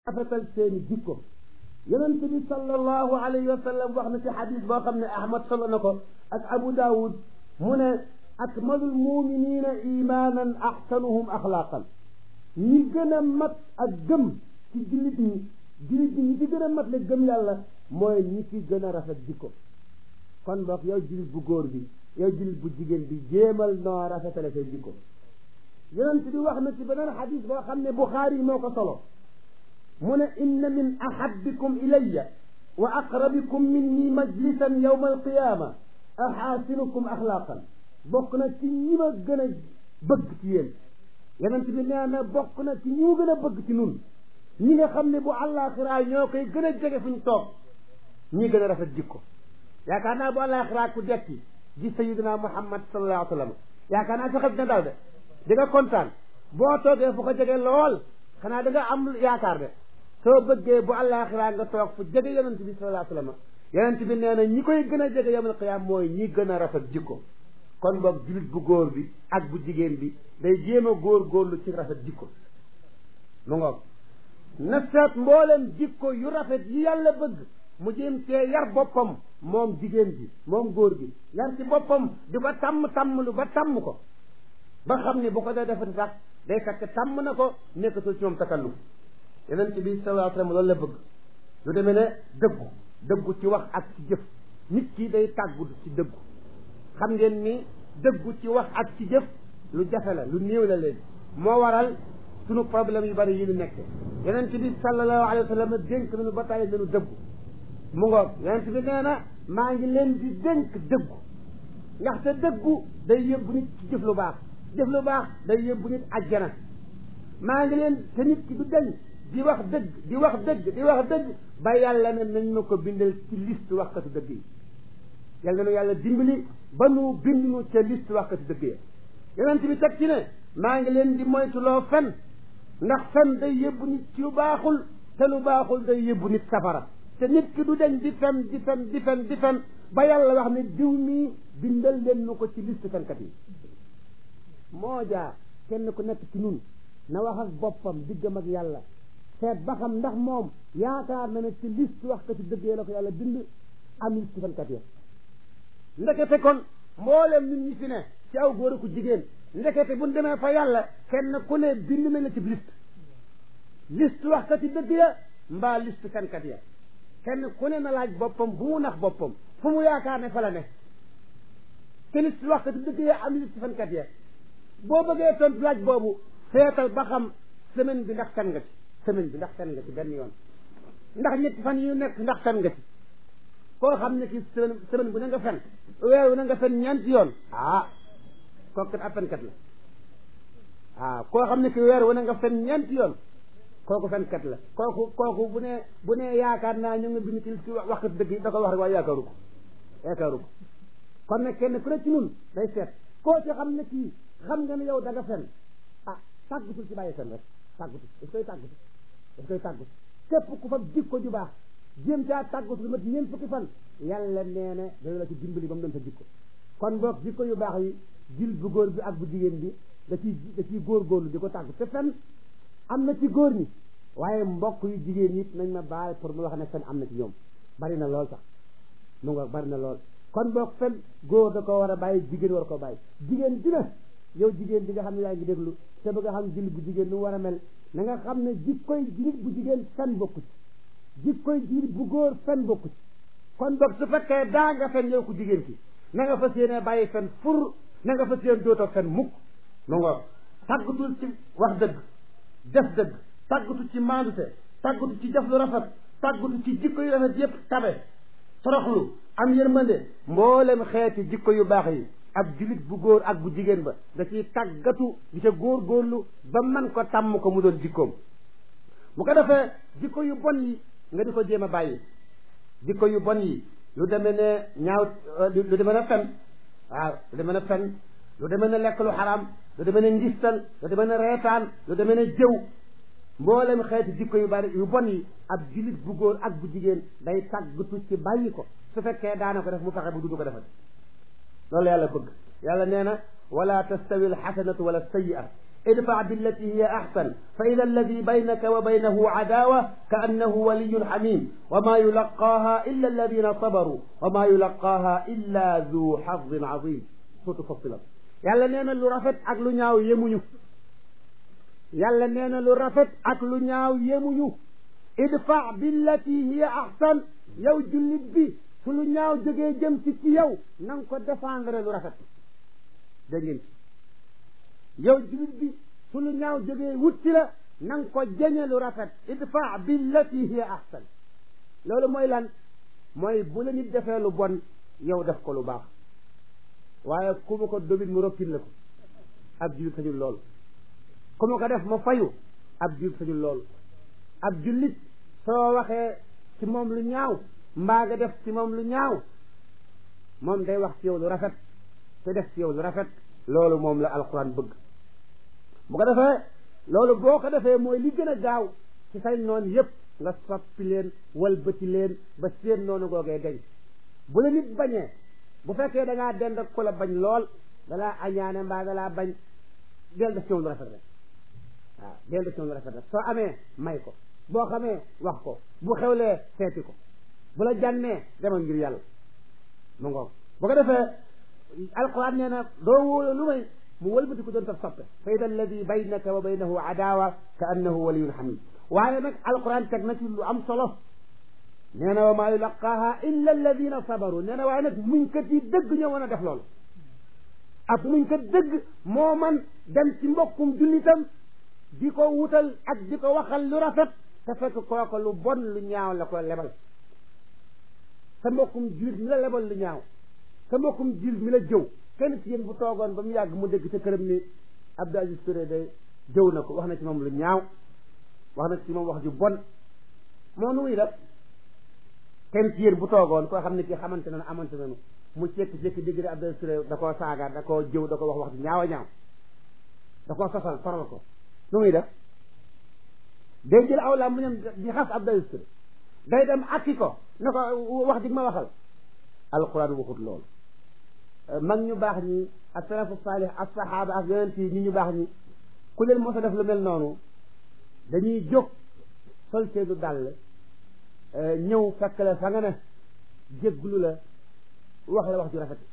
rafetal seeni jikko yonent bi sallallahu alayhi wa sallam wax na ci xadis boo xam ne ahmad solo na ko ak abu daawud mu ne akmalul muminina imanan axsanuhum axlaaqan ñi gën a mat ak gëm ci jullit ñi jullit ñi ñi ci gën a mat le gëm yàlla mooy ñi ci gën a rafet jikko kon boog yow jullit bu góor bi yow jullit bu jigéen bi jéemal noo rafetale say jikko yonent bi wax na ci beneen xadis boo xam ne buxaari moo ko solo mu ne inna min ahabbikum ilayya wa aqrabikum minni majlisan yawma alqiyama axaasinukum axlaaqan bokk na ci ñi ma gën a bëgg ci yéen yonent bi nee na bokk na ci ñi mu gën a bëgg ci nun ñi nga xam ne bu àllaaxiraa ñoo koy gën a jege fu ñu toog ñi gën a rafet jikko yaakaar naa bu àllaaxiraa ku dekki gis sayidina muhammad sallallahu alayhi wa sallam yaakaar naa sa xel dina dal de di nga kontaan boo toogee fu ko jege lool xanaa da nga am yaakaar de soo bëggee bu àllaaxiraa nga toog fu jege yonent bi sallallahu alayhi wa sallam yonent bi nee na ñi koy gën a jege yawmal qiyaam mooy ñi gën a rafet jikko kon boog jullit bu góor bi ak bu jigéen bi day jéem a góor góorlu ci rafet jikko mu ngoog na seet mboolem jikko yu rafet yi yàlla bëgg mu jéem cee yar boppam moom jigéen bi moom góor gi yar ci boppam di ko tàmm tàmm lu ba tàmm ko ba xam ni bu ko dee defati sax day fekk tàmm na ko nekkatul ci moom takalluf yonent bi sallallahu alayhi wa sallam loolu la bëgg lu demee ne dëggu dëggu ci wax ak ci jëf nit ki day tàggu ci dëggu xam ngeen ni dëggu ci wax ak ci jëf lu jafe la lu néew la léegi moo waral sunu problème yu bari yi ñu nekk yonent bi sallallahu alayhi wa sallam dénk nañu ba tàyyi nañu dëggu mu ngoog yonent bi nee na maa ngi leen di dénk dëggu ndaxte dëggu day yóbbu nit ci jëf lu baax jëf lu baax day yóbbu nit ajjana maa ngi leen te nit ki du dañ di wax dëgg di wax dëgg di wax dëgg ba yàlla ne nañ ma ko bindal ci liste waxkatu dëgg yi yàlla na yàlla dimbali ba nu bind nu ca liste waxkatu dëgg yi yonent bi teg ci ne maa ngi leen di moytuloo fen ndax fen day yóbbu nit ci lu baaxul te lu baaxul day yóbbu nit safara te nit ki du dañ di fen di fen di fen di fen ba yàlla wax ne diw mii bindal leen nu ko ci liste fenkat yi moo jaa kenn ku nekk ci nun na wax ak boppam diggam ak yàlla seet ba xam ndax moom yaakaar na ne ci liste wax ko ci dëggee la ko yàlla bind am liste fenkat ya ndekete kon mboolem nit ñi fi ne ci aw góor ku jigéen ndekete bu ñu demee fa yàlla kenn ku ne bind nañ la ci liste liste wax ko ci dëgg ya mbaa liste fenkat ya kenn ku ne na laaj boppam bu mu nax boppam fu mu yaakaar ne fa la ne te liste wax ko ci dëgg ya am liste fenkat ya boo bëggee tontu laaj boobu seetal ba xam semaine bi ndax fen nga ci semaine bi ndax fen nga ci benn yoon ndax ñetti fan yu nekk ndax fen nga ci koo xam ne ki semaine semaine bu ne nga fen weer wu ne nga fen ñeenti yoon ah kooku kat ab fenkat la ah koo xam ne ki weer wu ne nga fen ñeenti yoon kooku fenkat la kooku kooku bu ne bu ne yaakaar naa ñu ngi bind ci ci waxkat dëgg yi da ko wax rek waaye yaakaaru ko yaakaaru ko kon nag kenn ku ne ci nun day seet koo ci xam ne kii xam nga ne yow da nga fen ah tàggutul ci bàyyi fen rek tàggutu daf koy tàggutu daf koy tàggutu képp ku fa jikko ju baax jéem caa tàggutu lu mat ñeent fukki fan yàlla nee na dana la ci dimbali ba mu doon sa jikko kon boog jikko yu baax yi jil bu góor bi ak bu jigéen bi da ciy da ciy góorgóorlu di ko tàggu te fen am na ci góor ñi waaye mbokk yu jigéen ñi nañ ma baal pour mu wax ne fen am na ci ñoom bari na lool sax mu nga bari na lool kon boog fen góor da ko war a bàyyi jigéen war ko bàyyi jigéen dina yow jigéen bi nga xam ne yaa ngi déglu te bëgg a xam jil bu jigéen nu war a mel na nga xam ne jikkoy nit bu jigéen fen bokku ci jikkoy nit bu góor fen bokku ci kon boog su fekkee daa nga fen yow ku jigéen ki na nga fas yéene bàyyi fen fur na nga fas yéene dootoo fen mukk mu nga tàggatul ci wax dëgg def dëgg tàggatu ci maandute tàggatu ci def lu rafet tàggatu ci jikko yu rafet yépp tabe toroxlu am yërmande mboolem xeeti jikko yu baax yi ab julit bu góor ak bu jigéen ba da ciy tàggatu di ca góor góorlu ba man ko tàmm ko mu doon jikkoom bu ko defee jikko yu bon yi nga di ko jéem a bàyyi jikko yu bon yi lu demee ne ñaaw lu demee ne fen waaw lu demee ne fen lu demee ne lekk lu xaraam lu demee ne ngistal lu demee ne reetaan lu demee ne jëw mboolem xeeti jikko yu bari yu bon yi ab julit bu góor ak bu jigéen day tàggatu ci bàyyi ko su fekkee daana ko def mu fexe bu dudu ko defati loolu yàlla bëgg yàlla nee na wala tastawi alxasanatu wala sayyi'a idfa billati hiya ahsan fa ida alladi baynaka wa baynahu adawa ka annahu waliyun xamim wa ma yulaqaaha illa alladina sabaru wa ma yulaqaaha illa du xadin azim surtout Fussilat yàlla nee na lu rafet ak lu ñaaw yemuñu yàlla nee na lu rafet ak lu ñaaw yemuñu idfa billati hiya ahsan yow jullit bi su lu ñaaw jógee jëm ci ci yow na nga ko défendre lu rafet dégg ngeen yow jullit bi su lu ñaaw jógee wut ci la na nga ko jëñe lu rafet idfa billati hiya ahsan loolu mooy lan mooy bu la nit defee lu bon yow def ko lu baax waaye ku ma ko dobit mu rokkin la ko ab jullit sañul loolu ku ma ko def ma fayu ab jullit sañul loolu ab jullit soo waxee ci moom lu ñaaw mbaa nga def ci moom lu ñaaw moom day wax ci yow lu rafet te def ci yow lu rafet loolu moom la alquran bëgg bu ko defee loolu boo ko defee mooy li gën a gaaw ci say noon yépp nga soppi leen walbati leen ba seen noonu googee dañ bu la nit bañee bu fekkee da ngaa dend ak ku la bañ lool dalaa añaane mbaa dalaa bañ del def ci moom lu rafet rek waaw del def ci moom lu rafet rek soo amee may ko boo xamee wax ko bu xewlee seeti ko bu la jànnee demal ngir yàlla mu ngoog bu ko defee alquran nee na doo wóolu lu may mu wëlbati ko doon taf soppe fa ida alladi baynaka wa baynahu adawa ka annahu waliyun hamid waaye nag alquran teg na ci lu am solo nee na wa maa yulaqaaha illa alladina sabaru nee na waaye nag muñkat yi dëgg ñoo mën a def loolu ak muñkat dëgg moo man dem ci mbokkum jullitam di ko wutal ak di ko waxal lu rafet te fekk kooko lu bon lu ñaaw la ko lebal sa mbokkum jullit mi la lebal lu ñaaw sa mbokkum jullit mi la jëw kenn ci yéen bu toogoon ba mu yàgg mu dégg ca këram ni Abdou Aziz Touré day jëw na ko wax na ci moom lu ñaaw wax na ci moom wax ju bon moo nu muy def kenn ci yéen bu toogoon koo xam ne kii xamante na amante nanu mu jékki-jékki dégg ne Abdou Aziz Touré da koo saaga da koo jëw da ko wax wax ju ñaaw a ñaaw da koo sosal faral ko nu muy def day jël aw laa mu ñam di xas Abdou Aziz Touré day dem akki ko ne ko wax dig ma waxal alquran waxut loolu mag ñu baax ñi ak salafu saalih ak saxaaba ak yonent yi ñi ñu baax ñi ku leen mos a def lu mel noonu dañuy jóg sol seedu dàll ñëw fekk la fa nga ne jégglu la wax la wax ju rafet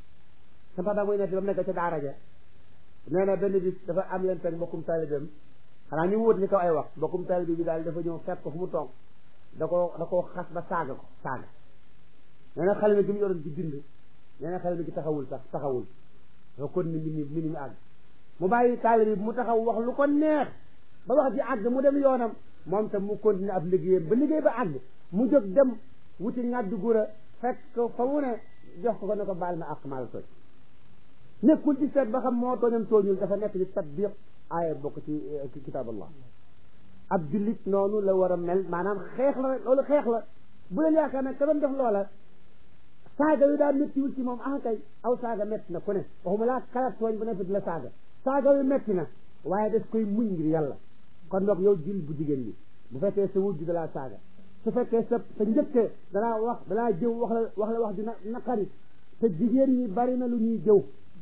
sa papa muy nekk ba mu nekk ca daara ja nee na benn bis dafa am leen teg mbokkum taalibeem xanaa ñu wut ni kaw ay wax mbokkum taalibe bi daal dafa ñëw fekk ko fu mu toog da koo da koo xas ba saaga ko saaga nee na xale mi gi mu yoroon ci bind nee na xale mi gi taxawul sax taxawul dafa kon ni mi mi mi àgg mu bàyyi taalibe bi mu taxaw wax lu ko neex ba wax ji àgg mu dem yoonam moom tam mu continué ab liggéeyam ba liggéey ba àgg mu jóg dem wuti ngàddu gura fekk fa mu ne jox ko ko ne ko baal ma ak maal tooñ nekkul ci seet ba xam moo tooñam tooñul dafa nekk ci tatbiq aaya bokk ci kitaab allah ab jullit noonu la war a mel maanaam xeex la rek loolu xeex la bu leen yaakaar ne ka doon def loola saaga wi daa méttiwul ci moom ah kay aw saaga métti na ku ne waxuma laa kalat tooñ bu ne fi di la saaga saaga wi métti na waaye daf koy muñ ngir yàlla kon donc yow jil bu jigéen bi bu fekkee sa wujj dalaa saaga su fekkee sa sa njëkke dalaa wax dalaa jëw wax la wax la wax ju na naqari te jigéen ñi bari na lu ñuy jëw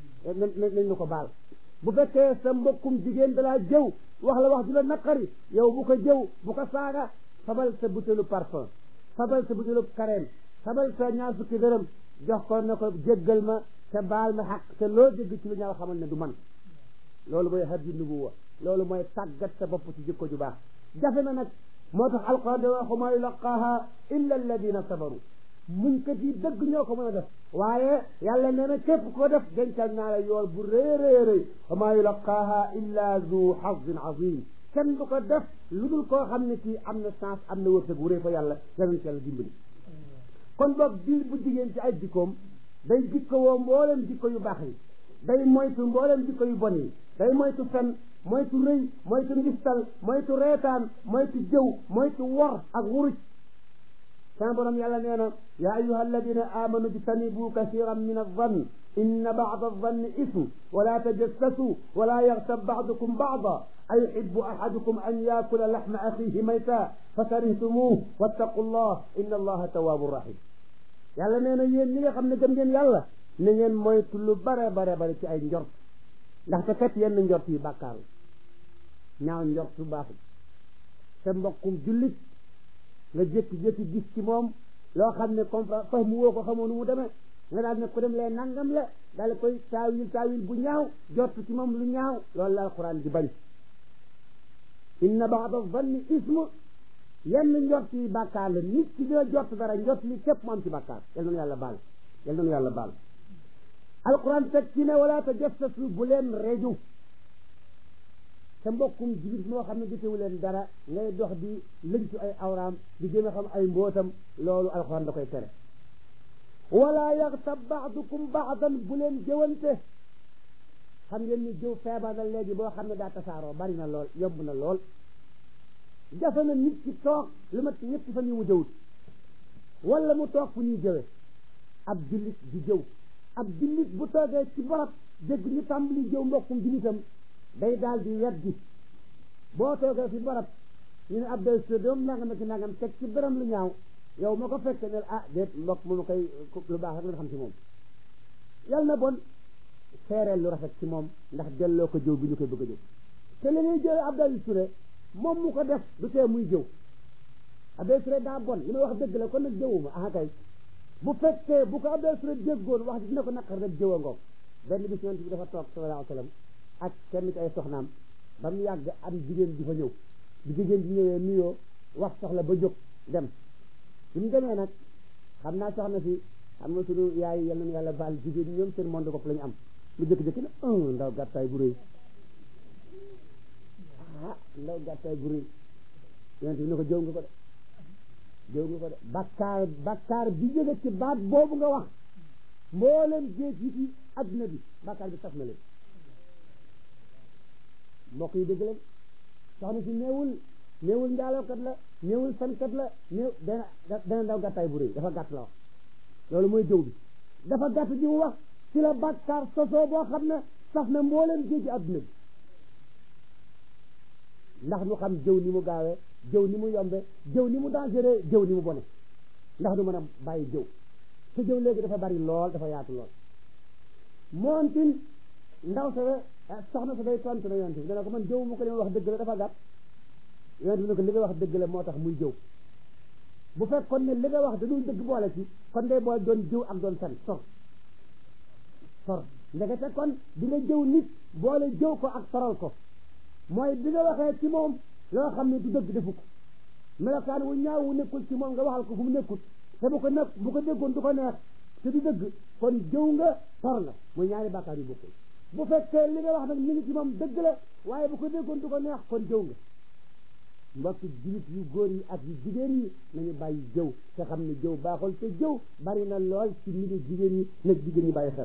nañ la ko baal bu fekkee sa mbokkum jigéen dalaa jëw wax la wax ju la naqari yow bu ko jëw bu ko saaga fabal sa butéelu parfum fabal sa butéelu kareem fabal sa ñaar fukki dërëm jox ko ne ko jéggal ma te baal ma xaq te loo jégg ci lu ñaaw xamal ne du man loolu mooy hadiyu nubuwa loolu mooy tàggat sa bopp ci jikko ju baax jafe na nag moo tax alquran de wax ma yulaqaaha illa alladina sabaru muñ kat yi dëgg ñoo ko mën a def waaye yàlla nee na képp ko def dencal naa la yool bu rëy rëy rëy wa ma yulaqaaha illa zu hazin azim kenn du ko def lu dul koo xam ne kii am na chance am na wërsëg wu rëy fa yàlla yàlla ci yàlla dimbali kon boog bil bu jigéen ci ay jikkoom day jikko woo mboolem jikko yu baax yi day moytu mboolem jikko yu bon yi day moytu fen moytu rëy moytu ngistal moytu reetaan moytu jëw moytu wor ak wuruj sama borom yàlla nee na yaa ayuha alladina amanu jtanibu kasiran min alzann inna bada alzanni ism wala tajassasu wala yaxtab badukum bada ayuxibu ahadukum an yakula laxma axihi mayta fakarihtumuh wattaqu llah inna allaha tawaabu rahim yàlla nee na yéen ñi nga xam ne gëm ngeen yàlla na ngeen moytu lu bare bare bare ci ay njort ndaxte kat yenn njort yi bàkkaar la ñaaw njort su baaxul sa mbokkum jullit nga jékki-jékki gis ci moom loo xam ne comme fax mu woo ko xamoo nu mu demee nga daal ne ko dem lee nangam la daal koy taawil taawil bu ñaaw jot ci moom lu ñaaw loolu la alquran di bañ inna baada zanni ismu yenn njort yi bàkkaar la nit ki dina jot dara njort li képp mu am ci bàkkaar yal na nu yàlla baal yal na nu yàlla baal alquran teg ci ne wala tajassasu bu leen reju sa mbokkum jibit moo xam ne jotewu leen dara ngay dox di lëñtu ay awraam di gën a xam ay mbootam loolu alquran da koy tere wala yaxtab baadukum baadan bu leen jëwante xam ngeen ni jëw feebar na léegi boo xam ne daa tasaaroo bari na lool yomb na lool jafe na nit ki toog lu mat ñetti fan yi mu jëwut wala mu toog fu ñuy jëwe ab jullit di jëw ab jullit bu toogee ci barab dégg ñu tàmbali jëw mbokkum jullitam day daal di weddi boo toogee fi barab ñu ne ab day doom nangam ak nangam teg ci beram lu ñaaw yow ma ko fekke ne ah déet mbokk mu koy lu baax rek la xam ci moom yal na bon seereel lu rafet ci moom ndax delloo ko jëw bi ñu koy bëgg a jëw te li ñuy jëw Abdoulaye Touré moom mu ko def du tee muy jëw Abdoulaye Touré daa bon li may wax dëgg la kon nag jëwuma ah kay bu fekkee bu ko Abdoulaye Touré déggoon wax dina ko naqar rek jëwa ngoog benn bis yonent bi dafa toog sallallahu alayhi wa sallam ak kenn ci ay soxnaam ba mu yàgg am jigéen di fa ñëw bi jigéen di ñëwee nuyoo wax soxla ba jóg dem bi mu demee nag xam naa soxna si xam nga sunu yaay yal nañu yàlla baal jigéen ñi ñoom seen monde bopp la ñu am lu jëkk-jëkk na un ndaw gàttaay bu rëy ah ndaw gàttaay bu rëy yonent bi ne ko jëw nga ko de jëw nga ko de bakkaar bakkaar bi jóge ci baat boobu nga wax mboolem géej yi ci adduna bi bakkaar bi saf na leen mbokk yi dégg leen soxna si néewul néewul njaalookat la néewul sankat la néew dana dana ndaw gàttaay bu rëy dafa gàtt la wax loolu mooy jëw bi dafa gàtt ji mu wax ci la bàkkaar sosoo boo xam ne saf na mbooleem géej adduna bi ndax nu xam jëw ni mu gaawee jëw ni mu yombe jëw ni mu dangereux jëw ni mu bone ndax du mën a bàyyi jëw te jëw léegi dafa bari lool dafa yaatu lool moontin ndaw sa soxna sa day tontu na yonent bi dana ko man jëw mu ko li ma wax dëgg la dafa gàtt yonent bi ne ko li nga wax dëgg la moo tax muy jëw bu fekkoon ne li nga wax da dul dëgg boole ci kon day boole doon jëw ak doon fen sor sor ndekete kon di nga jëw nit boole jëw ko ak soral ko mooy bi nga waxee ci moom loo xam ne du dëgg defu ko melokaan wu ñaaw wu nekkul ci moom nga waxal ko fu mu nekkul te bu ko nekk bu ko déggoon du ko neex te du dëgg kon jëw nga sor nga muy ñaari bàkkaar yu bokkul bu fekkee li nga wax nag mi ngi ci moom dëgg la waaye bu ko déggoon du ko neex kon jëw nga mbokk jullit yu góor yi ak yu jigéen yi nañu bàyyi jëw te xam ne jëw baaxul te jëw bari na lool ci milieu jigéen ñi nag jigéen ñi bàyyi xel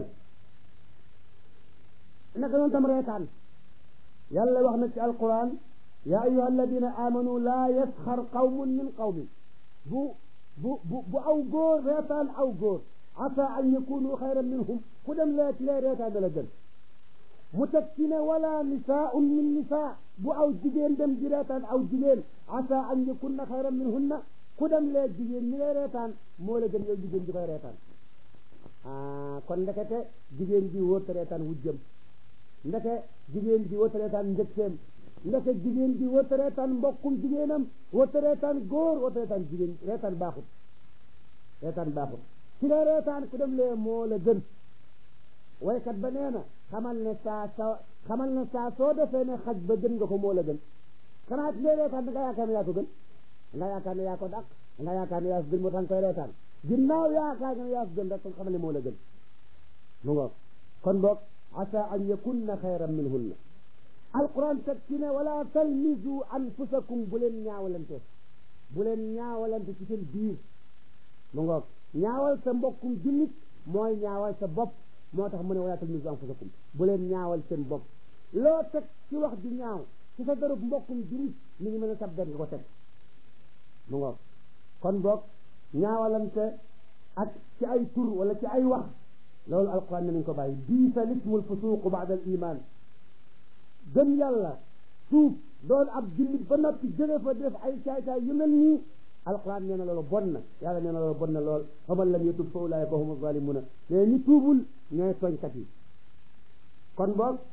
naka noonu tam reetaan yàlla wax na ci alquran ya ayuha alladina amanu laa yasxar qawmun min qawmin bu bu bu bu aw góor reetaan aw góor asa an yakunu xayran minhum ku dem lee ci lee reetaan da la gën mu teg ci ne wala nisaun min nisaa bu aw jigéen dem di reetaan aw jigéen asa an yakunna xayran minhunna ku dem lee jigéen ñi ngay reetaan moo la gën yow jigéen ji koy reetaan ah kon ndekete jigéen ji wóorta reetaan wujjëm ndeke jigéen ji wóorta reetaan njëkkeem ndeke jigéen ji wóorta reetaan mbokkum jigéenam wóorta reetaan góor wóorta reetaan jigéen reetaan baaxut reetaan baaxut ci nga reetaan ku dem lee moo la gën waykat ba nee na xamal ne saa sa xamal ne saa soo defee ne xaj ba gën nga ko moo la gën xanaa ci ngay reetaan da nga yaakaar ne yaa ko gën da nga yaakaar ne yaa ko dàq da nga yaakaar ne yaa ko gën moo tax nga koy reetaan ginnaaw yaakaar ne yaa ko gën rek kon xamal ne moo la gën mu ngoog kon boog asa an yakunna xayran minhunna alquran teg ci ne wala talmizu anfusakum bu leen ñaawalante bu leen ñaawalante ci seen biir mu ngoog ñaawal sa mbokkum jullit mooy ñaawal sa bopp moo tax mu ne wala talmizu anfusakum bu leen ñaawal seen bopp loo teg ci wax ju ñaaw ci sa darub mbokkum jullit mi ngi mën a sab der nga ko teg mu ngoog kon boog ñaawalante ak ci ay tur wala ci ay wax loolu alquran ne nañ ko bàyyi biisa lismul fusuqu baada al iman gëm yàlla suuf doon ab jullit ba noppi jóge fa def ay caay-caay yu mel nii alquran nee na loolu bon na yàlla nee na loolu bon na lool fa man lam yatub fa ulaika humu zalimuna mais ñi tuubul ñooy tooñkat yi kon boog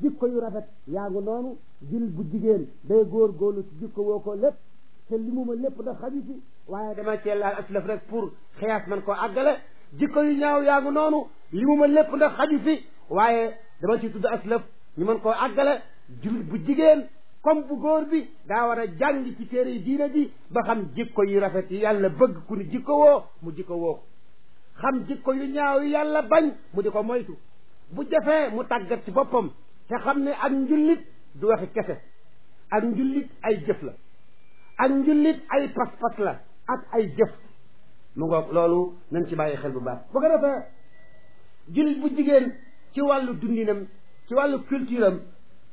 jikko yu rafet yaa ngi noonu jil bu jigéen day góor góorlu ci jikko woo ko lépp te li mu ma lépp da xaju ci waaye dama cee laal aslaf rek pour xiyaas man koo àggale jikko yu ñaaw yaa ngi noonu li mu ma lépp ndax xaju fi waaye dama ci tudd aslaf ñu mën koo àggale julit bu jigéen comme bu góor bi daa war a jàng ci téere yi diina ji ba xam jikko yu rafet yi yàlla bëgg ku ni jikko woo mu jikko woo ko xam jikko yu ñaaw yi yàlla bañ mu di ko moytu bu jafee mu tàggat ci boppam te xam ne ak njullit du waxi kese ak njullit ay jëf la ak njullit ay pas-pas la ak ay jëf mu ngoog loolu nañ ci bàyyi xel bu baax bu ko defee jullit bu jigéen ci wàllu dundinam ci wàllu culture am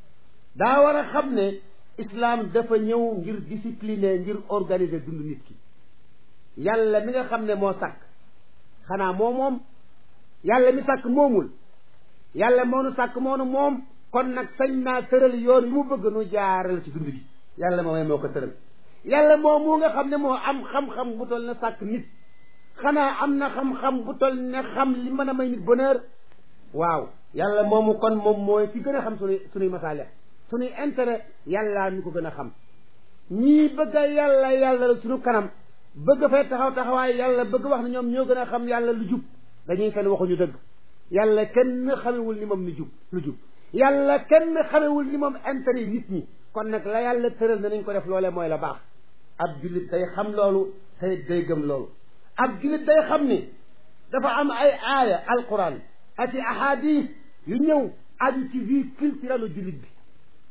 daa war a xam ne islam dafa ñëw ngir discipliner ngir organiser dund nit ki yàlla mi nga xam ne moo sàkk xanaa moo moom yàlla mi sàkk moomul yàlla moo nu sàkk moo nu moom kon nag sañ naa tëral yoon yu mu bëgg nu jaaral ci dund gi yàlla moomee moo ko tëral yàlla moom mu nga xam ne moo am xam-xam bu toll ne sàkk nit xanaa am na xam-xam bu toll ne xam li mën a may nit bonheur waaw yàlla moomu kon moom mooy fi gën a xam sunuy sunuy masaale sunuy intérêt yàlla ñu ko gën a xam ñii bëgg a yàlla yàlla la sunu kanam bëgg fay taxaw taxawaay yàlla bëgg wax ne ñoom ñoo gën a xam yàlla lu jub dañuy fen waxuñu dëgg yàlla kenn xamewul ni moom ni jub lu jub yàlla kenn xamewul ni moom intérêt yi nit ñi kon nag la yàlla tëral na nañ ko def loolee mooy la baax ab jullit day xam loolu tey day gëm loolu ab jullit day xam ni dafa am ay aaya alquran ak i ahadis yu ñëw aju ci vie culturelle jullit bi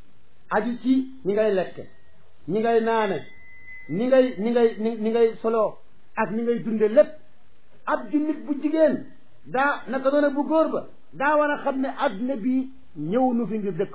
aju ci ñi ngay lekke ñi ngay naane ñi ngay ñi ngay ñi ngay solo ak ñi ngay dunde lépp ab jullit bu jigéen daa naka doona bu góor ba daa war a xam ne adduna bi ñëw nu fi ngir dëkk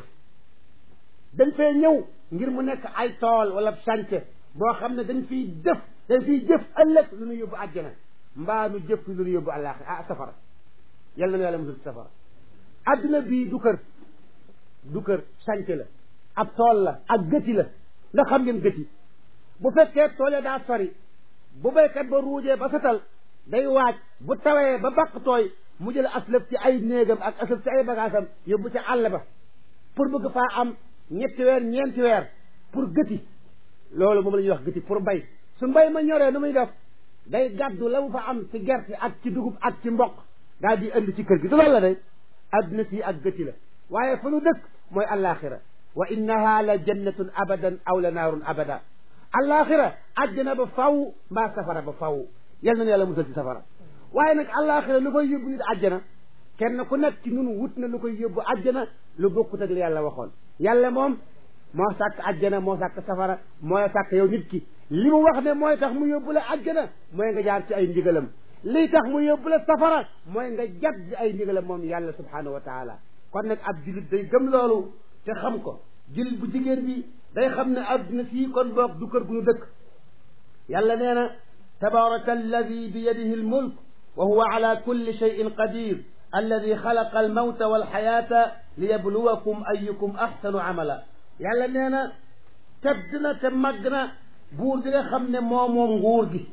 dañ fee ñëw ngir mu nekk ay tool wala chantier boo xam ne dañ fiy def dañ fiy jëf ëllëg lu ñu yóbbu àjjana mbaa nu jëf lu ñu yóbbu àllaaxi ah safara yàlla na yàlla musul ci safara adduna bii du kër du kër chantier la ab tool la ak gëti la ndax xam ngeen gëti bu fekkee tool ya daa sori bu béykat ba ruujee ba setal day waaj bu tawee ba bàq tooy mu jël aslëf ci ay néegam ak aslëf ci ay bagaasam yóbbu ca àll ba pour bëgg faa am ñetti weer ñeenti weer pour gëti loolu moom la ñuy wax gëti pour mbay su mbay ma ñoree nu muy def day gàddu la mu fa am ci gerte ak ci dugub ak ci mboq daal di indi ci kër gi du loolu la day adduna si ak gëti la waaye fa nu dëkk mooy allaaxira wa innaha la jannatun abadan aw la naarun abada allaaxira àjjana ba faw mbaa safara ba faw yal na yàlla musal ci safara waaye nag allaaxira lu koy yóbbu nit àjjana kenn ku nekk ci nun wut na lu koy yóbbu àjjana lu bokkut ak li yàlla waxoon yàlla moom moo sàkk àjjana moo sàkk safara mooy sàkk yow nit ki li mu wax ne mooy tax mu yóbbu la àjjana mooy nga jaar ci ay ndigalam lii tax mu yóbbu la safara mooy nga jag ci ay ndigalam moom yàlla subhanahu wa taala kon nag ab julit day gëm loolu te xam ko julit bu jigéen bi day xam ne adduna sii kon boog du kër gu ñu dëkk yàlla nee na tabaraka alladi bi yadihi almulk wa huwa ala kulli cheyin qadir alladi xalaqa almawta walxayaata liyabluwakum ayukum axsanu amala yàlla nee na tedd na te màgg na buur bi nga xam ne moo moom nguur gi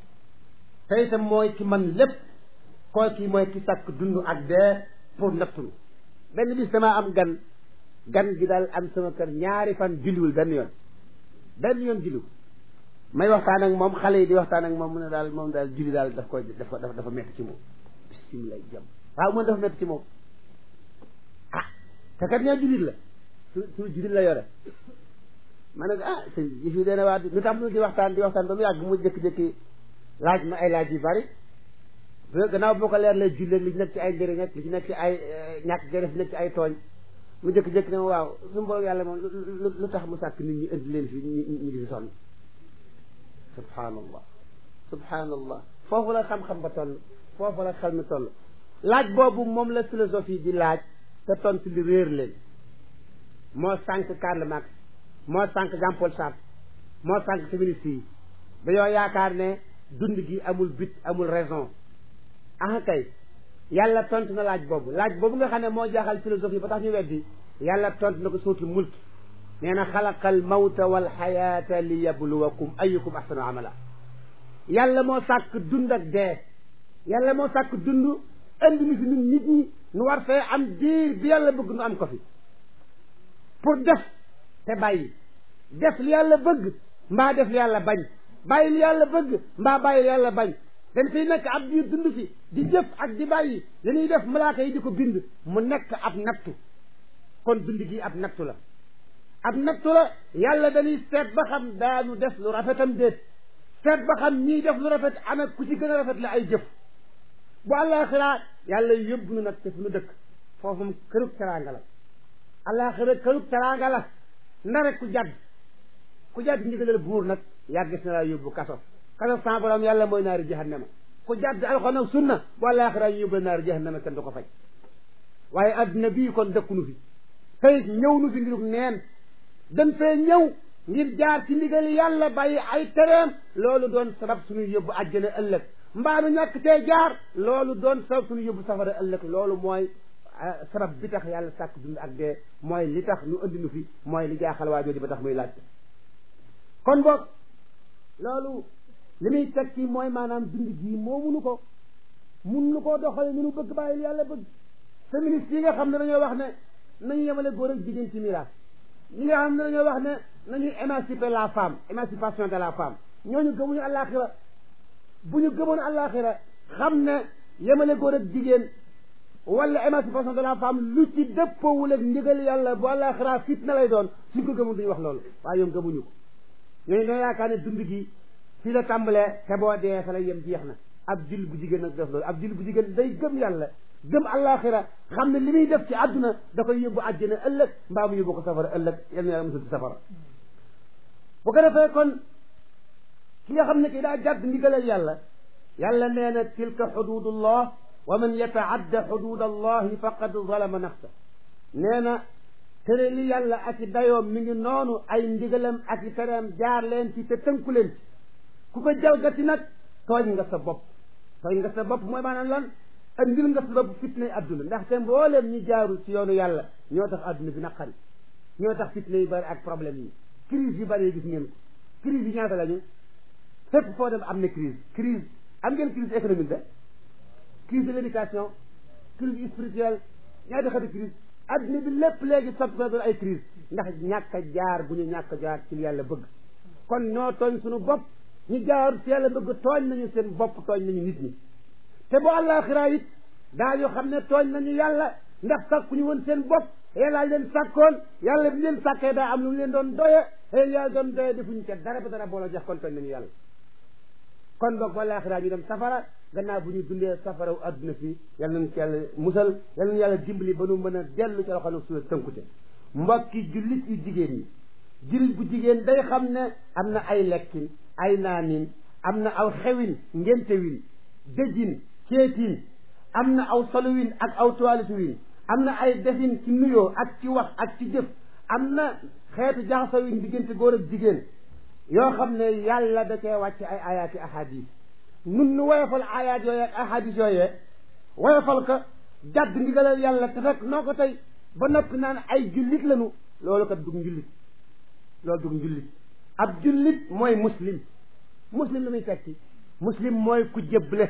te itam mooy ki man lépp koo kii mooy ki sàkk dund ak dee pour nattulu benn bis damaa am gan gan gi daal am sama kër ñaari fan julliwul benn yoon benn yoon julliwul may waxtaan ak moom xale yi di waxtaan ak moom mu ne daal moom daal julli daal daf koy dafa dafa dafa metti ci moom bisimilah jàmm waaw moom dafa metti ci moom ah te kat ñaa jullit la su su jullit la yore ma ne ko ah sëñ yi fii dana waa lu tax mu di waxtaan di waxtaan ba mu yàgg mu jékki-jékki laaj ma ay laaj yu bari gannaaw boo ko leer lay jullee li ci nekk ci ay njëriñ ak li ci nekk ci ay ñàkk gërëf li nekk ci ay tooñ mu jékki-jékki ne ma waaw suñu borom yàlla moom lu tax mu sàkk nit ñi indi leen fi ñu di fi sonn subhaanallah subhaanallah foofu la xam-xam ba toll foofu la xel mi toll laaj boobu moom la philosophie di laaj te tontu li réer leen moo sànq Karl Marx moo sànq Jean Paul Sartre moo sànq féministes yi dañoo yaakaar ne dund gi amul but amul raison ah kay yàlla tontu na laaj boobu laaj boobu nga xam ne moo jaaxal philosophie ba tax ñu weddi yàlla tontu na ko suutul mulk nee na xalaqa al mawta wal xayaata li yabluwakum ayukum ahsanu amala yàlla moo sàkk dund ak dee yàlla moo sàkk dund indi mi fi ñun nit ñi nu war fee am diir bi yàlla bëgg nu am ko fi pour def te bàyyi def li yàlla bëgg mbaa def li yàlla bañ bàyyi li yàlla bëgg mbaa bàyyi li yàlla bañ dañ fiy nekk ab diir dund fi di jëf ak di bàyyi li ñuy def malaaka yi di ko bind mu nekk ab nattu kon dund gi ab nattu la ab nattu la yàlla dañuy seet ba xam daanu def lu rafetam déet seet ba xam ñiy def lu rafet ana ku ci gën a rafet la ay jëf bu àllaaxira yàlla yóbbu nu nag te fu nu dëkk foofu mu kërug teraanga la àllaaxira kërug teraanga la na rek ku jadd ku jadd ndigalal buur nag yaa gis na laa yóbbu kaso kaso sa borom yàlla mooy naari jahannama ku jadd alxuraan ak sunna bu àllaaxira ñu yóbbu naari jahannama kenn du ko faj waaye adduna bii kon dëkkunu fi tey ñëw nu fi ngirug neen dañ fee ñëw ngir jaar ci ndigal yàlla bàyyi ay tereem loolu doon sabab suñu yóbbu àjjana ëllëg mbaa nu ñàkk tee jaar loolu doon sabab suñu yóbbu safara ëllëg loolu mooy sabab bi tax yàlla sàkk dund ak dee mooy li tax nu andi nu fi mooy li jaaxal waa jooju ba tax muy laajte kon boog loolu li muy tekki mooy maanaam dund gii moomunu ko mun nu koo doxale ni nu bëgg bàyyi li yàlla bëgg féministes yi nga xam ne dañoo wax ne nañu yemale góor ak jigéen ci miraas ñi nga xam ne dañoo wax ne nañuy émanciper la femme émancipation de la femme ñooñu gëmuñu àllaaxira bu ñu gëmoon àllaaxira xam ne yemale góor ak jigéen wala émancipation de la femme lu ci dëppoowul ak ndigal yàlla bu àllaaxira fitna lay doon suñ ko gëmul duñu wax loolu waaye ñoom gëmuñu ko ñooñu dañoo yaakaar ne dund gi fii la tàmbalee te boo dee fa la yem jeex na ab jil bu jigéen nag def loolu ab jil bu jigéen day gëm yàlla gëm àllaaxira xam ne li muy def ci àdduna da koy yóbbu àjjana ëllëg mbaa mu yóbbu ko safara ëllëg yal na yàlla musal ci safara bu ko defee kon ki nga xam ne kii daa jàdd ndigalal yàlla yàlla nee na tilka xududullah wa man yataadda xudud allahi faqad zalama nafsa nee na tere li yàlla ak i dayoom mi ngi noonu ay ndigalam ak i tereem jaar leen ci te tënku leen ci ku ko jalgati nag tooñ nga sa bopp tooñ nga sa bopp mooy maanaam lan andil nga sa bopp fitna yi adduna ndaxte mbooleem ñi jaaru ci yoonu yàlla ñoo tax adduna bi naqari ñoo tax fitna yi bari ak problème yi crise yu bari yi gis ngeen ko crise yi ñaata lañu fépp foo dem am na crise crise am ngeen crise économique de crise de l'éducation crise spirituelle ñaata xati crise adduna bi lépp léegi sopp ko doon ay crise ndax ñàkk a jaar bu ñu ñàkk a jaar ci li yàlla bëgg kon ñoo tooñ suñu bopp ñu jaar ci yàlla bëgg tooñ nañu seen bopp tooñ nañu nit ñi te bu àllaaxira it daa yoo xam ne tooñ nañu yàlla ndax sàkku ñu woon seen bopp yàlla leen sàkkoon yàlla bi leen sàkkee daa am lu mu leen doon doye xëy yàlla doon doye defuñu ca dara ba dara booloo jox kon tooñ nañu yàlla kon boog bu àllaaxira ñu dem safara gannaaw bu ñu dundee safaraw adduna fi yàlla nañ ci yàlla musal yàlla nañu yàlla dimbali ba nu mën a dellu ci loxo nag suñu tënkute mbokki jullit yu jigéen ñi jullit bu jigéen day xam ne am na ay lekkin ay naanin am na aw xewin ngéntewin dëjin ceetin am na aw soluwin ak aw toiletuwin am na ay defin ci nuyoo ak ci wax ak ci jëf am na xeetu jaxasawin diggante góor ak jigéen yoo xam ne yàlla da cee wàcc ay ayaati ahadis nun nu woyofal ayaat yooyee ak ahadis yooyee woyofal ko jàdd ndigalal yàlla te fekk noo ko tey ba noppi naan ay jullit lañu loolu kat dug njullit loolu dug njullit ab jullit mooy muslim muslim la muy tekki muslim mooy ku jébbale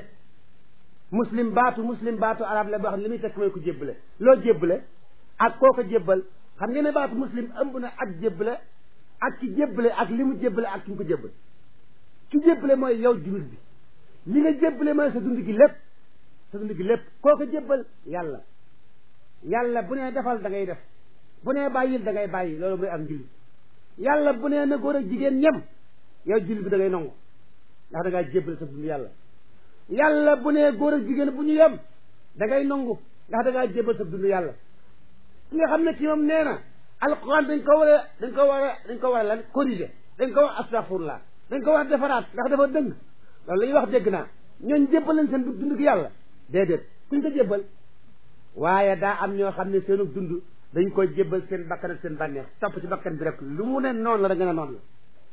muslim baatu muslim baatu arab la boo xam ne li muy tekki mooy ku jébbale loo jébbale ak koo ko jébbal xam ngeen ne baatu muslim ëmb na ak jébbale ak ki jébbale ak li mu jébbale ak ki mu ko jébbal ki jébbale mooy yow jullit bi li nga jébbale mooy sa dund gi lépp sa dund gi lépp koo ko jébbal yàlla yàlla bu nee defal da ngay def bu nee bàyyil da ngay bàyyi loolu mooy ak njullit yàlla bu nee na góor ak jigéen ñem yow jullit bi da ngay nangu ndax da ngaa jébbal sa dund yàlla yàlla bu nee góor ak jigéen bu ñu yem da ngay nangu ndax da ngaa jébbal sa dund yàlla ki nga xam ne ci moom nee na alquran dañ ko war a dañ ko war a dañ ko war a lan corriger dañ ko wax astaghfirullah dañ ko war a defaraat ndax dafa dëng loolu la ñuy wax dégg naa ñooñ jébbal leen seen dund gi yàlla déedéet kuñ ko jébbal waaye daa am ñoo xam ne seenu dund dañ koy jébbal seen bakkan ak seen bànneex topp ci bakkan bi rek lu mu ne noonu la da nga ne noonu la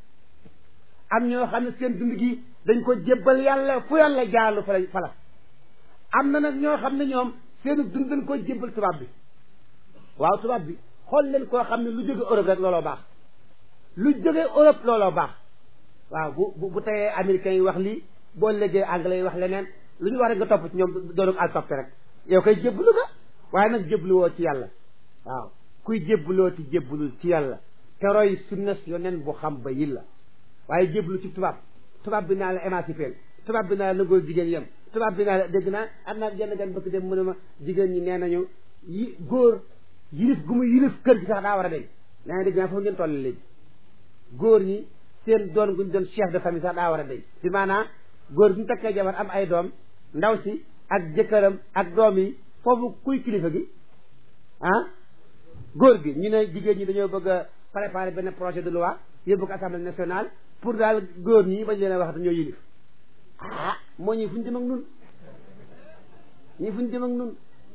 am ñoo xam ne seen dund gi dañ ko jébbal yàlla fu yàlla jaarlu fa la fala am na nag ñoo xam ne ñoom seenu dund dañ koy jébbal tubaab bi waaw tubaab bi xool leen koo xam ne lu jóge Europe rek looloo baax lu jóge Europe looloo baax waaw bu bu bu teyee américains yi wax lii boo léegee anglais yi wax leneen lu ñu wax rek nga topp ci ñoom doonu al toppe rek yow koy jébbalu nga waaye nag jébbalu woo ci yàlla waaw kuy jébbalooti jébbalul ci yàlla te roy sunna yonen bu xam ba yilla waaye jébbalu ci tubaab tubaab bi naa la émancipé tubaab bi naa la góor jigéen yem tubaab bi naa la dégg naa am naa genn gan bëgg dem mu ne ma jigéen ñi nee nañu yi góor yilif gu mu yilif kër gi sax daa war a deñ nee na dégg naa foofu ngeen toll léegi góor ñi seen doon guñ doon chef de famille sax daa war a deñ bi maanaam góor bi mu takkee jabar am ay doom ndaw si ak jëkkëram ak doom yi foofu kuy kilifa gi ah góor gi ñu ne jigéen ñi dañoo bëgg a préparer benn projet de loi yóbbu ko assemblée nationale pour daal góor ñi bañ leen a wax dañoo yilif ah moo ñi fu ñu jëm ak nun ñi fu ñu jëm ak nun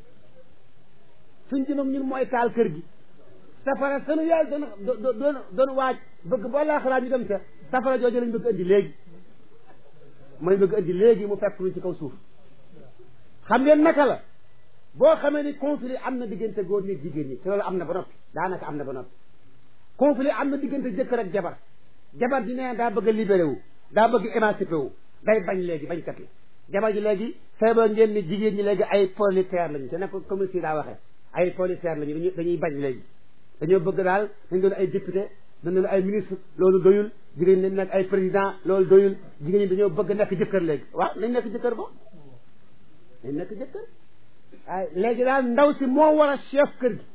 fu ñu jëm ak ñun mooy taal kër gi safara sunu yàlla doon doon doon waaj bëgg boo laa xalaat ñu dem sa safara jooju lañ bëgg indi léegi mooy bëgg indi léegi mu fekk lu ci kaw suuf xam ngeen naka la boo xamee ni conflit am na diggante góor ñi jigéen ñi te loolu am na ba noppi daanaka am na ba noppi conflit am na diggante jëkkër ak jabar jabar ji nee daa bëgg a libéré wu daa bëgg émancipé wu day bañ léegi bañkat la jabar ji léegi feebar ngeen ni jigéen ñi léegi ay prolétaire lañu te ne ko comme si daa waxee ay prolétaire lañu dañuy dañuy bañ léegi dañoo bëgg daal dañ doon ay député dañ doon ay ministre loolu doyul jigéen ñi nekk ay président loolu doyul jigéen ñi dañoo bëgg nekk jëkkër léegi waaw nañ nekk jëkkër bo nañ nekk jëkkër waaye léegi daal ndaw si moo war a chef kër gi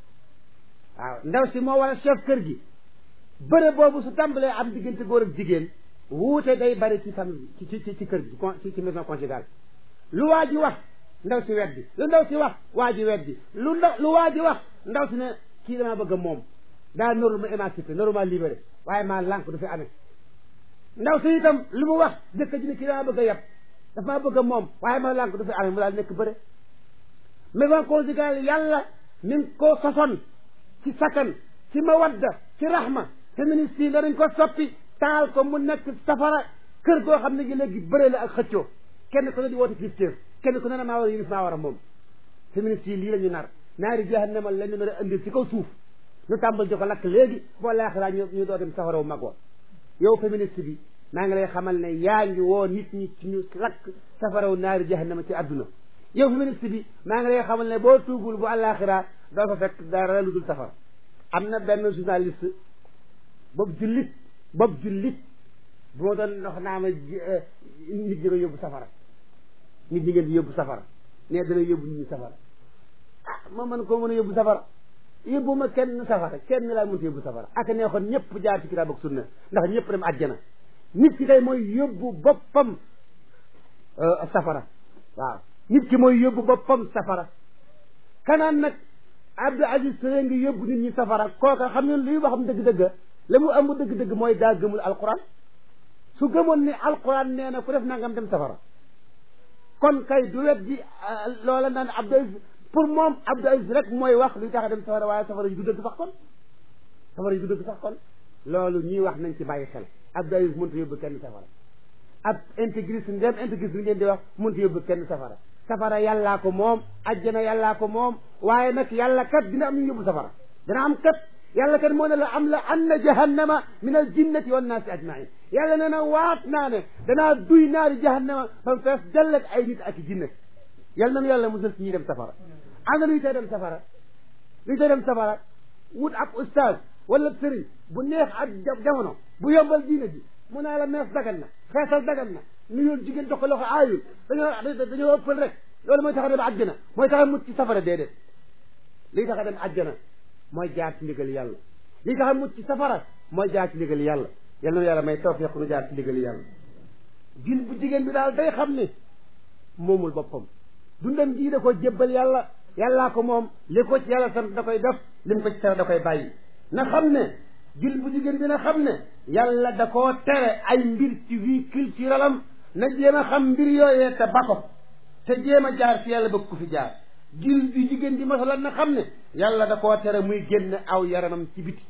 waaw ndaw si moo war a chef kër gi bëre boobu su tàmbalee am diggante góor ak jigéen wuute day bari ci famille ci ci ci kër gi ci ci maison conjugale lu waa ji wax ndaw si weddi lu ndaw si wax waa ji weddi lu ndaw lu waa ji wax ndaw si ne kii damaa bëgg a moom daa noru ma émancipé noru ma libéré waaye maa lànk du fi amee ndaw si itam lu mu wax jëkk ji ne kii damaa bëgg a yab dafa maa bëgg a moom waaye maa lànk du fi amee mu daal nekk bëre maison conjugale yàlla mi ngi ko sosoon ci sakkan ci mawadda ci rahma féministe yi danañ ko soppi taal ko mu nekk safara kër goo xam ne gi léegi bëre la ak xëccoo kenn ku ne di woote kilifteef kenn ku ne ne maa war a yilif maa war a moom féministe yi lii la ñu nar naari jahannama la ñu nar a indil ci kaw suuf ñu tàmbal di ko lakk léegi boo laaxiraa ñu ñu doo dem safara wu mag wa yow féministe bi maa ngi lay xamal ne yaa ngi woo nit ñi ci ñu lakk safara wu naari jahannama ci àdduna yow féministe bi maa ngi lay xamal ne boo tuugul bu àllaaxiraa doo fa fekk dara lu dul safara am na benn journaliste boobu jullit boobu jullit bu ma doon wax naa ma nit ñi nga yóbbu safara nit ñi ngeen di yóbbu safara ne dana yóbbu nit ñi safara ah ma mën koo mën a yóbbu safara yóbbu ma kenn safara kenn laa mënta yóbbu safara ak neexoon ñëpp jaar ci kitaab ak sunna ndax ñëpp dem àjjana nit ki kay mooy yóbbu boppam safara waaw nit ki mooy yóbbu boppam safara kanaan nag Abdou Aziz Touré ngi yóbbu nit ñi safara kooka xam ne luy waxam dëgg-dëgg la mu ëmb dëgg-dëgg mooy daa gëmul alquran su gëmoon ni alquran nee na ku def nangam dem safara kon kay du wet di loola naan Abdou Aziz pour moom Abdou Aziz rek mooy wax luy tax a dem safara waaye safara yi du dëgg sax kon safara yi du dëgg sax kon loolu ñuy wax nañ ci bàyyi xel Abdou Aziz mënta yóbbu kenn safara ab intégriste ndem intégriste bi ngeen di wax mënta yóbbu kenn safara safara yàllaa ko moom ajjana yàllaa ko moom waaye nag yàlla kat dina am ñu yóbbu safara dina am kat yàlla kat moo ne la am la anna jahannama min al jinnati wan naasi ajmain yàlla nee na waat naa ne danaa duy naari jahannama ba mu fees dellet ay nit ak jinnat yàlla nanu yàlla musal ci ñuy dem safara am na luy tey dem safara luy tey dem safara wut ab ustaaz wala sëriñ bu neex ak jamono bu yombal diine ji mu naa la mees dagan na xeesal dagan na nuyul jigéen jox ko loxo aayul dañoo dañoo ëppal rek loolu mooy tax a dem àjjana mooy tax a mucc ci safara déedéet lii tax a dem àjjana mooy jaar ci ndigal yàlla lii tax a mucc ci safara mooy jaar ci ndigal yàlla yàlla na yàlla may tawfiq nu jaar ci ndigal yàlla jil bu jigéen bi daal day xam ne moomul boppam dundam jii da ko jébbal yàlla yàllaa ko moom li ko ci yàlla sant da koy def li mu ko ci tere da koy bàyyi na xam ne jil bu jigéen bi na xam ne yàlla da koo tere ay mbir ci vie culturelle am na jéem a xam mbir yooyee te ba ko te jéem a jaar fi yàlla bëgg ku fi jaar jil bi jigéen bi masalan na xam ne yàlla da koo tere muy génn aw yaramam ci biti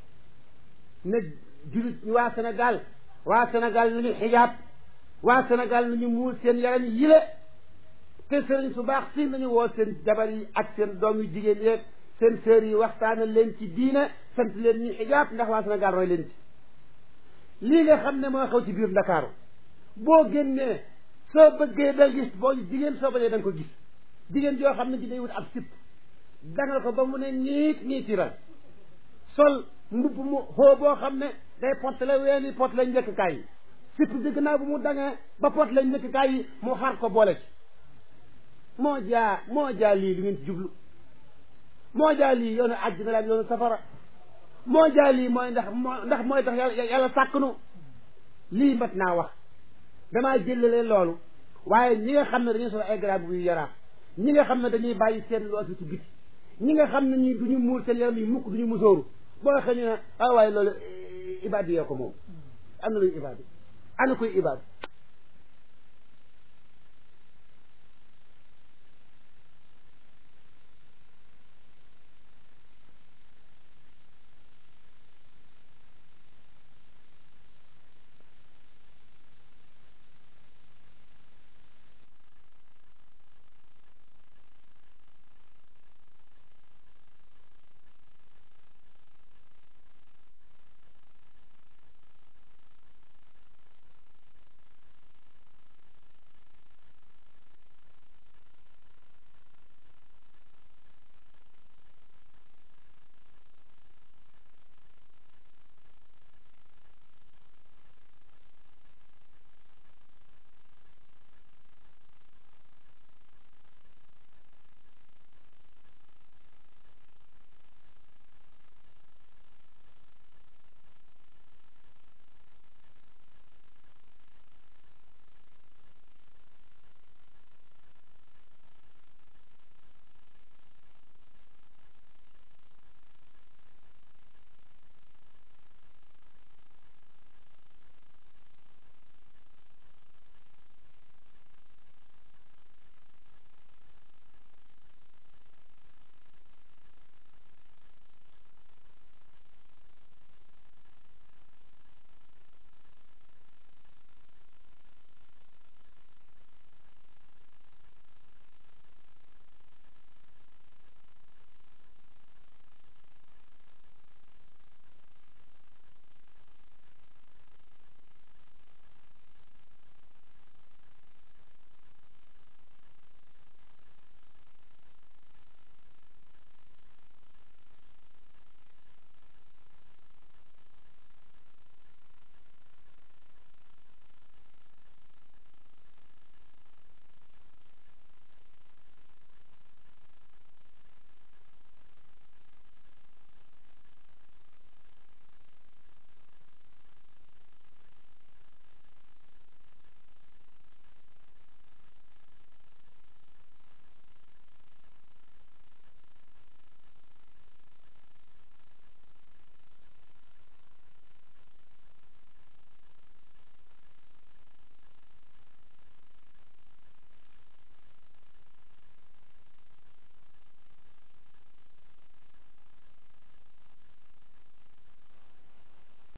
ne julit waa Sénégal waa Sénégal nañu xijaab waa Sénégal nañu muur seen yaram yile te sëriñ su baax si nañu woo seen jabar yi ak seen doom yu jigéen yeeg seen sœur yi waxtaanal leen ci diine sant leen ñu xijaab ndax waa Sénégal roy leen ci lii nga xam ne moo xew ci biir Ndakaaru boo génnee soo bëggee da gis boo jigéen soo bañee da nga ko gis jigéen joo xam ne ji day wut ab sipp dangal ko ba mu ne niit niitiral sol mbubb mu xoo boo xam ne day pot la weeni pot la njëkkkaay yi surtout bi gannaaw bu mu dangee ba pot la njëkkkaay yi mu xar ko boole ci moo jaa moo jaa lii lu ngeen ci jublu moo jaa lii yoonu àjjana la ak yoonu safara moo jaa lii mooy ndax moo ndax mooy tax yàlla yàlla sàkknu lii mat naa wax damaa jëlale loolu waaye ñi nga xam ne dañuy sol ay garab yu yaraaf ñi nga xam ne dañuy bàyyi seen loosi ci biti ñi nga xam ne ñi duñu muur seen yaram yi mukk duñu musóoru boo waxee ñu ne ah waaye loolu ibaadi yoo ko moom am na luy ibaadi ana koy ibaadi